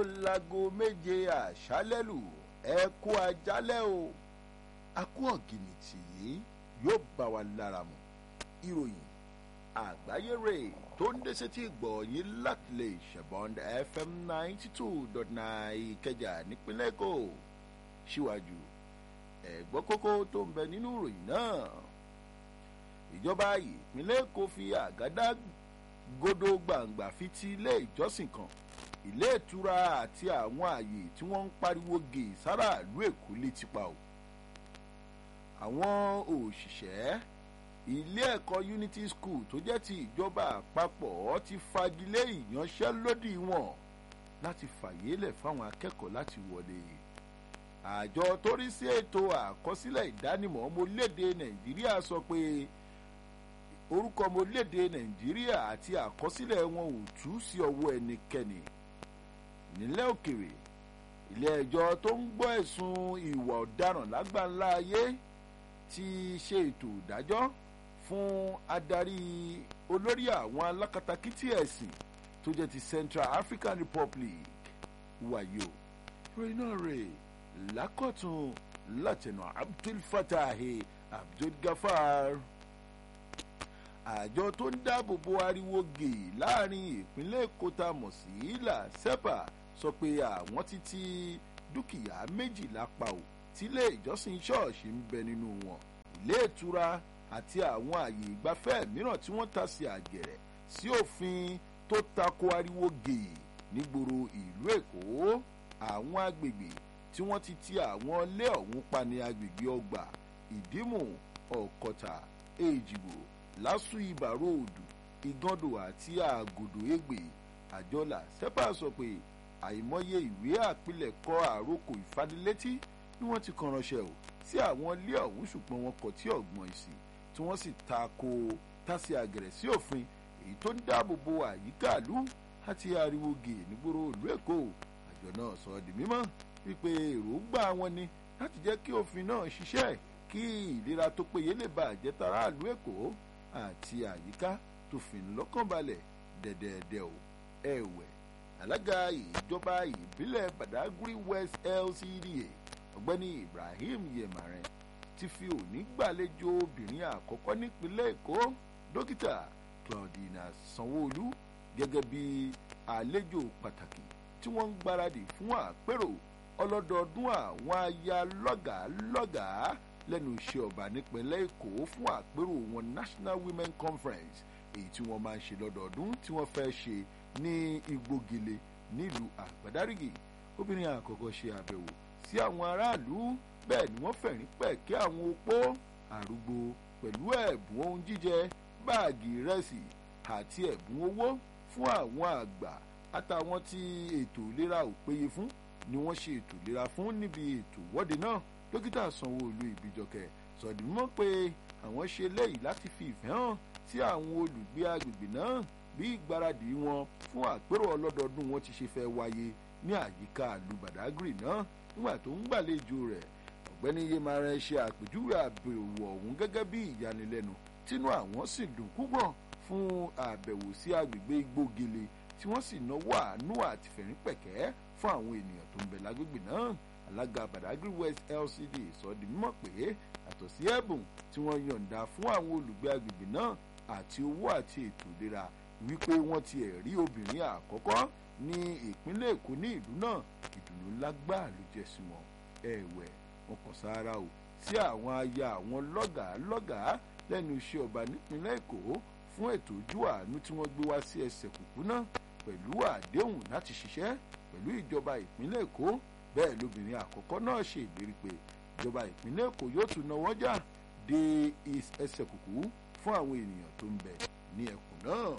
lago méje àṣálẹ́ lù ẹ kú ajálẹ̀ o a kú ọ̀gìnìtì yìí yóò bá wa lára mu ìròyìn àgbáyé rè tó ń dé sétí gbọ̀nyìn láti lè ṣẹ̀bọ̀n fm ninety two dot nine ìkẹjà nípínlẹ̀ èkó síwájú ẹ̀gbọ́n kókó tó ń bẹ nínú ìròyìn náà ìjọba ìpínlẹ̀ èkó fi àgádá godo gbàǹgbà fi ti ilé ìjọsìn kan ilé ìtura àti àwọn ààyè tí wọ́n ń pariwo gè sára ìlú èkó létí pa o àwọn òṣìṣẹ́ ilé ẹ̀kọ́ unity school tó jẹ́ ti ìjọba àpapọ̀ ti fagilé ìyanṣẹ́lódì wọn láti fàyélẹ̀ fáwọn akẹ́kọ̀ọ́ láti wọlé àjọ tó rí sí ètò àkọsílẹ̀ ìdánimọ̀ ọmọlédè nàìjíríà sọ pé orúkọ ọmọlédè nàìjíríà àti àkọsílẹ̀ wọn ò tú sí ọwọ́ ẹnikẹ́ni nílẹ̀ òkèrè ilé ẹjọ́ tó ń gbọ́ ẹ̀sùn ìwà ọ̀daràn lágbàńlá ayé ti ṣe ètò ìdájọ́ fún adarí olórí àwọn alákatakítí ẹ̀sìn tó jẹ́ ti central african republic wàyò ìròyìn náà rè lákọ̀tún látẹnu abdul fatahi abdul gafar àjọ tó ń dáàbò bo ariwo gè láàrin ìpínlẹ̀ èkó tá a mọ̀ sí ilà sepa sọ pé àwọn ti ti dúkìá méjìlá pa ò tílé ìjọsìn ṣọ́ọ̀ṣì ń bẹ nínú wọn ilé ìtura àti àwọn àyè ìgbafẹ́ mìíràn tí wọ́n ta sí àgẹ̀rẹ̀ sí òfin tó tako ariwo gè nígboro ìlú èkó àwọn agbègbè tí wọ́n ti ti àwọn ilé ọ̀hún pa ní agbègbè ọgbà ìdímù ọ̀kọ̀tà èjìgbò lásù ibà róòdù ìgàndò àti àgòdò ègbè àjọlà sepa sọ pé àìmọye ìwé àpilẹ̀kọ àròkọ ìfanilétí ni wọ́n ti kan ránṣẹ́ o sí àwọn ilé ọ̀hún ṣùgbọ́n wọn kọ̀ tí ọ̀gbọ́n ìsìn tí wọ́n sì ta ko tásì àgẹ̀rẹ̀ sí òfin èyí tó ń dáàbò bo àyíká ìlú àti ariwo gè nígboro ìlú èkó àjọ náà sọ ọ́ di mímọ́ wípé èròǹgbà wọn ni láti jẹ́ kí òfin náà ṣiṣẹ́ kí ìlera tó péye lè bá àjẹtára ìlú èkó àti àyíká tó fi ń lọ́kànbalẹ̀ dẹ̀dẹ̀dẹ̀ o ẹ̀wẹ̀ alága ìjọba ìbílẹ̀ badagry west lcda ọ̀gbẹ́ni ibrahim yemaren ti fi òní gbàlejò obìnrin àkọ́kọ́ nípínlẹ̀ èkó dókítà claudina sanwóolu gẹ́gẹ́ bí àlejò pàtàkì tí wọ́n ń gbáradì fún àpérò ọlọ́dọọdún àwọn aya lọ́gàálọ́gàá lẹ́nu iṣẹ́ ọba nípínlẹ̀ èkó fún àpérò wọn national women conference èyí tí wọ́n máa ń ṣe lọ́dọọdún tí wọ́n fẹ́ ṣe ní igbógile nílùú àgbàdárígì obìnrin àkọ́kọ́ ṣe àbẹ̀wò sí àwọn aráàlú bẹ́ẹ̀ ni wọ́n fẹ̀rín pẹ̀kẹ́ àwọn opó àrúgbó pẹ̀lú ẹ̀bùn ohun jíjẹ báàgì ìrẹsì àti ẹ̀bùn owó fún àwọn àgbà àtàwọn tí ètò ìlera ò péye fún ni wọ́n ṣe ètò ìlera fún níbi ètò ìwọ́de náà dókítà sanwó-olu ìbíjọkẹ sọdìmọ́ pé àwọn ṣe léyìí láti fi ìfẹ́ hàn sí àwọn olùgbé agbègbè náà bí ìgbáradì wọn fún àpérò ọlọ́dọọdún wọn ti ṣe fẹ́ wáyé ní àyíká ìlú badagry náà nígbà tó ń gbàlejò rẹ̀ ọ̀gbẹ́ni yemara ṣe àpèjúwe àbẹ̀wò ọ̀hún gẹ́gẹ́ bí ìyanilẹ́nu tínú àwọn sì dùn púpọ̀ fún àbẹ̀wò sí agbègbè igbógele tí wọ́n sì náwó àánú àti fẹ̀rín-pẹ̀kẹ́ fún àwọn ènìyàn tó ń bẹ lágbègbè náà alága badagry west lcd sọ di mímọ̀ pé àtọ̀ sí ẹ̀bùn tí wọ́n yọ̀ǹda fún àwọn olùgbé agbègbè náà àti owó àti ètò ìlera wípé wọ́n ti ẹ̀ rí obìnrin àkọ́kọ́ ní ìpínlẹ̀ èkó ní ìlú náà ìdùnnú lágbáà ló jẹ́ sí wọn ẹ̀wẹ̀ wọn kàn sára o sí àwọn aya àwọn lọ́gàá lọ́gàá lẹ́nu iṣẹ́ ọba nípínlẹ̀ èkó fún ètò ojú àánú tí wọ́n gbé wá sí ẹsẹ̀ kùkú náà pẹ̀lú àdéhùn láti ṣiṣẹ́ pẹ̀lú ìjọba ìpínlẹ̀ èkó bẹ́ẹ̀ lóbìnrin àkọ́kọ́ náà ṣe ìlérí pé ìjọba ìpínlẹ̀ èkó yóò tún náwó jà dé ẹsẹ̀ kùkú fún àwọn ènìyàn tó ń bẹ ní ẹkùn náà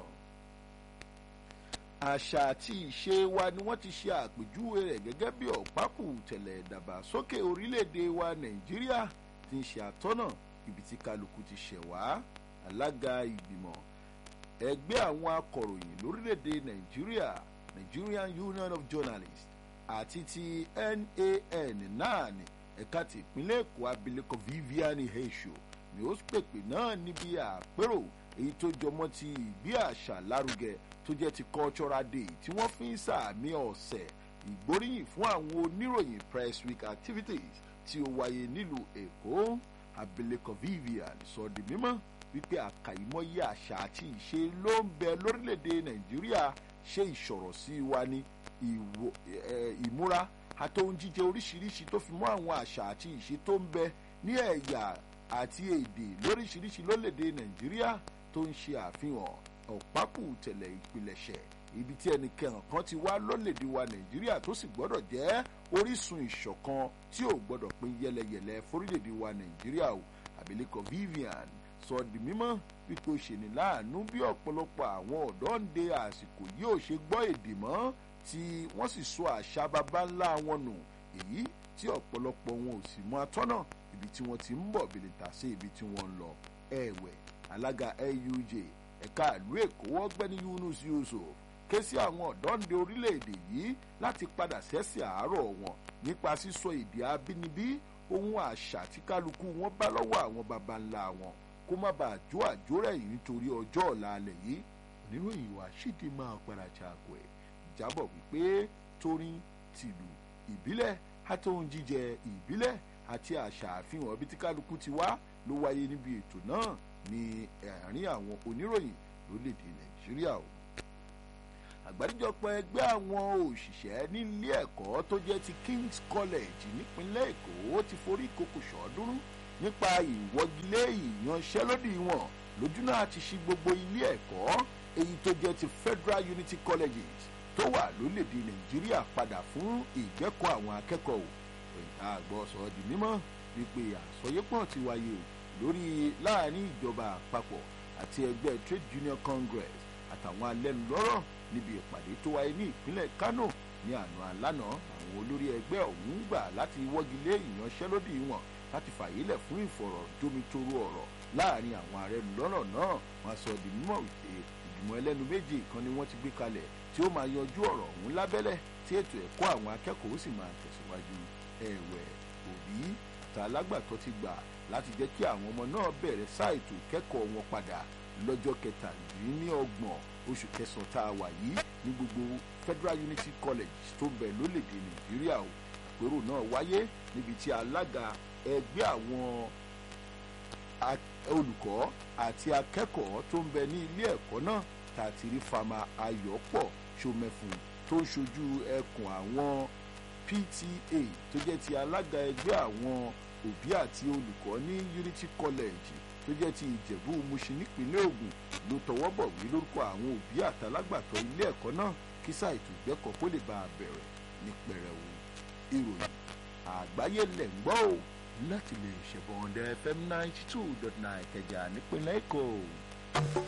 àṣà àti ìṣe wa ni wọ́n ti ṣe àpèjúwe rẹ̀ gẹ́gẹ́ bí ọ̀pákù tẹ̀lẹ̀ ìdàgbàsókè orílẹ̀-èdè wa nàìjíríà ti ń ṣe àtọ́nà ibi tí kálukú ti ṣẹ̀ wá alága ìgbìmọ̀ ẹgbẹ́ àwọn akọ̀ròyìn lórílẹ̀-èdè nàìjíríà nigerian union of journalists àti ti nan náà ní ẹ̀ka ti ìpínlẹ̀ èkó abilékọ vivian heisho ni ó pèpè náà níbi àpérò èyí tó jọmọ́ ti ìgbé àṣà lárugẹ tó jẹ́ ti cultural day tí wọ́n fi ń sàmì ọ̀sẹ̀ ìgbóríyìn fún àwọn oníròyìn press week activities tí ó wáyé nílùú èkó abilékọ vivian sọ di mímọ́ wípé àkàìmọye àṣà àti ìṣe ló ń bẹ lórílẹ̀‐èdè nàìjíríà ṣe ìṣọ̀rọ̀ sí wa ní ìmúra àtòhun jíjẹ oríṣiríṣi tó fi mọ́ àwọn àṣà àti ìṣe tó ń bẹ ní ẹ̀yà àti èdè lóríṣiríṣi lórílẹ̀‐èdè nàìjíríà tó ń ṣe àfihàn ọ̀pákù tẹ̀lẹ̀ ìpilẹ̀ṣẹ̀ ibi tí ẹnikẹ́hàn kan ti wá lórílẹ̀‐èdè wa nàìjíríà tó sì gbọ́dọ̀ jẹ́ orísun ìṣọ̀kan tí ò gbọ́dọ̀ pín yẹlẹyẹlẹ fórílẹ̀‐èdè wa nàìjíríà o àbílẹ̀kọ vivian sọ di mímọ́ wípé ó ṣe ní láàánú bí ọ̀pọ̀lọpọ̀ àwọn ọ̀dọ́ ń de àsìkò yìí ò ṣe gbọ́ èdè mọ́ tí wọ́n sì sọ àṣà baba ńlá wọn nù èyí tí ọ̀pọ̀lọpọ̀ wọn ò sì mọ atọ́nà ibi tí wọ́n ti ń bọ̀ bìlìtà sí ibi tí wọ́n ń lọ ẹ̀wẹ̀ alága LUJ ẹ̀ka ìlú èkó ọ̀gbẹ́ni Yunus Yusuf ké sí àwọn ọ̀dọ́ǹde orílẹ̀-èdè yìí láti padà sẹ́sì àárọ̀ wọn nípa sísọ èdè abínibí ohun àṣà tí kálukú wọn bá lọ́wọ́ àwọn baba ńlá wọn kó má bàa jó àjórẹ̀ yìí nítorí ọjọ́ ọ̀la alẹ̀ yìí oníròyìn wa ṣídì máa padà ṣàkó ẹ̀ jábọ̀ wípé torin tìlù ìbílẹ̀ àtòhun jíjẹ ìbílẹ̀ àti àṣà àfihàn ibi tí kálukú ti wá ló wáyé níbi ètò náà ní àárín àwọn oníròyìn lórílẹ̀‐èdè nàìjíríà o àgbáríjọpọ̀ ẹgbẹ́ àwọn òṣìṣẹ́ nílé ẹ̀kọ́ tó jẹ́ ti King's College nípínlẹ̀ Èkó ti forí ìkòkò ṣọ́ọ́dúnrún nípa ìwọ́gilé ìyanṣẹ́lódì wọn lójúnà àti ṣí gbogbo ilé ẹ̀kọ́ èyí tó jẹ́ ti Federal Unity Colleges tó wà lórílẹ̀‐èdè Nàìjíríà padà fún ìgbẹ́kọ̀ àwọn akẹ́kọ̀ọ́ ìta àgbọ̀ sọ di mímọ́ wípé àsọyépọ̀ ti wáyé o lórí láàrin ìjọba àpapọ̀ àti ẹgbẹ́ Trade Union Congress àtàwọn alẹ́nulọ́rọ̀ níbi ìpàdé tó wáyé ní ìpínlẹ̀ Kano ní àná alánà àwọn olórí ẹgbẹ́ ọ̀hún gbà láti wọ́gilé ìyanṣẹ́lódì wọn láti fàyílẹ̀ fún ìfọ̀rọ̀jomitoro ọ̀rọ̀ láàrin àwọn arẹnulọ́rọ̀ náà wọ́n sọ di mímọ̀ wípé ìgbìmọ̀ ẹlẹ́nu méjì kan ni wọ́n ti gbé kalẹ̀ tí ó máa yanjú ọ̀rọ̀ ọ̀hún lábẹ́lẹ̀ tí ètò ẹ̀kọ́ àwọn akẹ́kọ̀ọ́ sì máa tẹ̀síwájú ẹ̀wẹ̀ òbí àti alágbàtọ́ ti gbà láti jẹ́ kí àwọn ọmọ náà bẹ̀rẹ̀ sáà ètò ìkẹ́kọ̀ọ́ wọn padà lọ́jọ́ kẹtàlélọ́gbọ̀n oṣù kẹsàn-án tá a wà yìí ní gbogbo Federal Unity College tó ń bẹ lólèdè Nàìjíríà o àpérò náà wáyé níbi tí alága ẹgbẹ́ àwọn olùkọ́ àti akẹ́kọ̀ọ́ tó ń bẹ ní ilé ẹ̀kọ́ náà tàtírí fama ayọ̀pọ̀ ṣomẹ́fun tó ń ṣojú ẹkùn àwọn PTA tó jẹ́ ti alága ẹgbẹ́ àwọn òbí àti olùkọ́ ní Unity College tó jẹ́ ti ìjẹ̀bú Mùṣin nípínlẹ̀ Ògùn ló tọwọ́ bọ̀ wí lórúkọ àwọn òbí àtàlágbàtọ́ ilé ẹ̀kọ́ náà kí sáà ètò ìgbẹ́kọ̀ kó lè bá a bẹ̀rẹ̀ ní pẹrẹwu ìròyìn àgbáyé lẹ̀ ń gbọ́ o láti lè ṣẹ̀bọ̀n ọ̀dẹ FM ninety two dot nine Ìkẹjà nípínlẹ̀ Èkó.